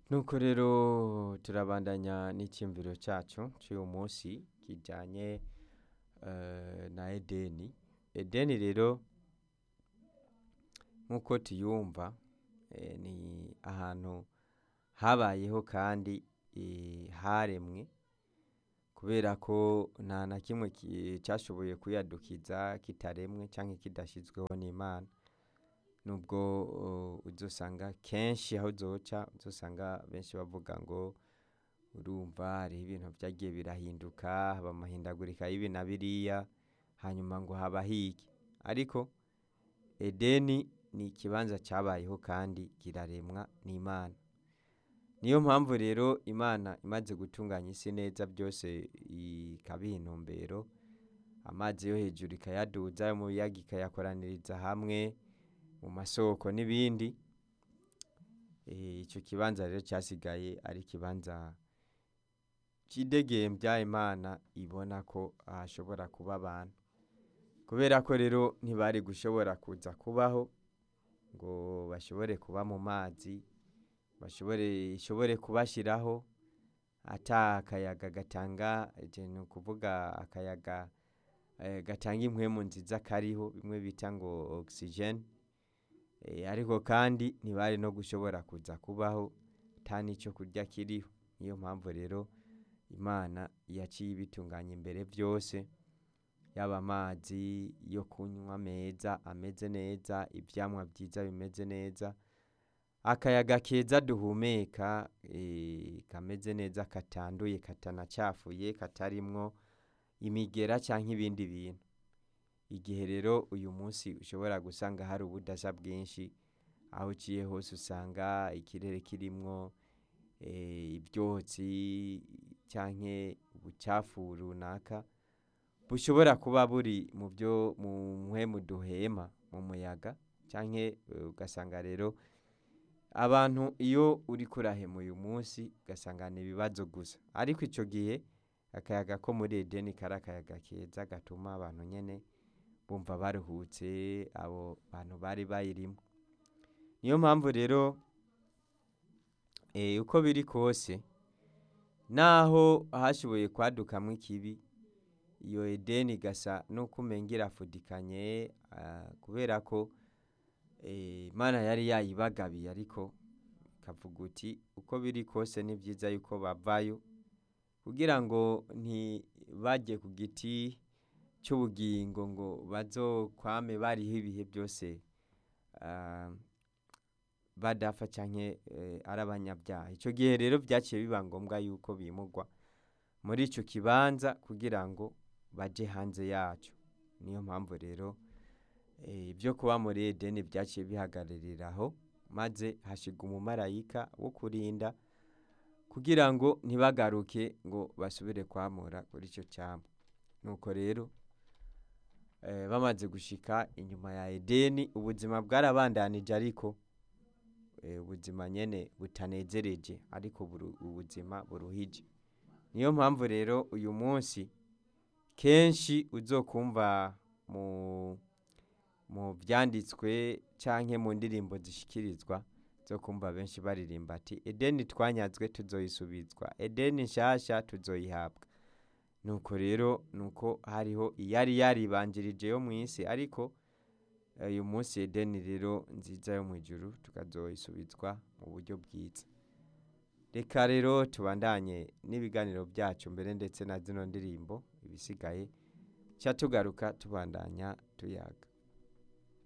nuko rero turabandanya n'icyumviro cyacu cy'uyu munsi kijyanye eh, na edeni edeni rero nk'uko tuyumva eh, ni ahantu habayeho kandi eh, haremwe kubera ko nta na kimwe ki- cyashoboye kuyadukiza kitaremwe cyangwa kidashyizweho n'imana nubwo uh, uzosanga kenshi aho uzoca uzosanga benshi bavuga ngo urumva hariho ibintu byagiye birahinduka haba amahindagurika y'ibi na biriya hanyuma ngo haba higi ariko edeni ni ikibanza cyabayeho kandi kiraremwa n'imana niyo mpamvu rero imana imaze gutunganya isi neza byose ikabiha intumbero amazi yo hejuru ikayaduza ayo mu biyaga ikayakoraniriza hamwe mu masoko n'ibindi Eh, icyo kibanza rero cyasigaye ari ikibanza cy'idegembya imana ibona ko hashobora kuba abantu kubera ko rero ntibari gushobora kuza kubaho ngo bashobore kuba mu mazi bashobore ishobore kubashyiraho ata akayaga gatanga je ni ukuvuga akayaga eh, gatanga impwemu nziza kariho bimwe bita ngo oxygen Eh, ariko kandi ntibari no gushobora kuza kubaho nta n'icyo kurya kiriho niyo mpamvu rero imana yaciye ibitunganya imbere byose yaba amazi yo kunywa meza ameze neza ibyamwa byiza bimeze neza akayaga keza duhumeka eh, kameze neza katanduye katanacafuye katarimwo imigera cyangwa ibindi bintu igihe rero uyu munsi ushobora gusanga hari ubudasa bwinshi aho uciye hose usanga ikirere kirimwo eh, ibyotsi cyangwa ubucafu runaka bushobora kuba buri mu byo mu mpwemu duhema mu muyaga cyangwa ugasanga rero abantu iyo uri kurahema uyu munsi ugasanga ni ibibazo gusa ariko icyo gihe akayaga ko muri edeni kari akayaga keza gatuma abantu nyine bumva baruhutse abo bantu bari bayirimo niyo mpamvu rero eh, uko biri kose naho hashoboye kwadukamo ikibi iyo edeni igasa n'uko umenga irafudikanye ah, kubera ko eh, imana yari yayibagabiye ariko ikavuga uti uko biri kose ni byiza yuko bavayo kugira ngo ntibajye ku giti cy'ubugingo ngo bazokwame bariho ibihe byose ah, badapfa cyangwa ari abanyabyaha icyo gihe rero byaciye biba ngombwa yuko bimugwa muri icyo kibanza kugira ngo bajye hanze yacyo niyo mpamvu rero eh, ibyo kuba muri edeni byaciye bihagararira aho maze hashyirwa umumarayika wo kurinda kugira ngo ntibagaruke ngo basubire kwamura kuri icyo cyambu nuko rero eh, bamaze gushika inyuma ya edeni ubuzima bwarabandanije ariko eh, ubuzima nyene butanezereje ariko buru- ubuzima buruhije niyo mpamvu rero uyu munsi kenshi uzokumva mu mu byanditswe canke mu ndirimbo zishikirizwa zo kumva benshi baririmba ati edeni twanyazwe tuzoyisubizwa edeni nshasha tuzoyihabwa nuko rero nuko hariho iyari yaribanjirije yo mu isi ariko eh, uyu munsi edeni rero nziza yo mu ijuru tukazoyisubizwa mu buryo bwiza reka rero tubandanye n'ibiganiro byacu mbere ndetse na zino ndirimbo ibisigaye cya tugaruka tubandanya tuyaga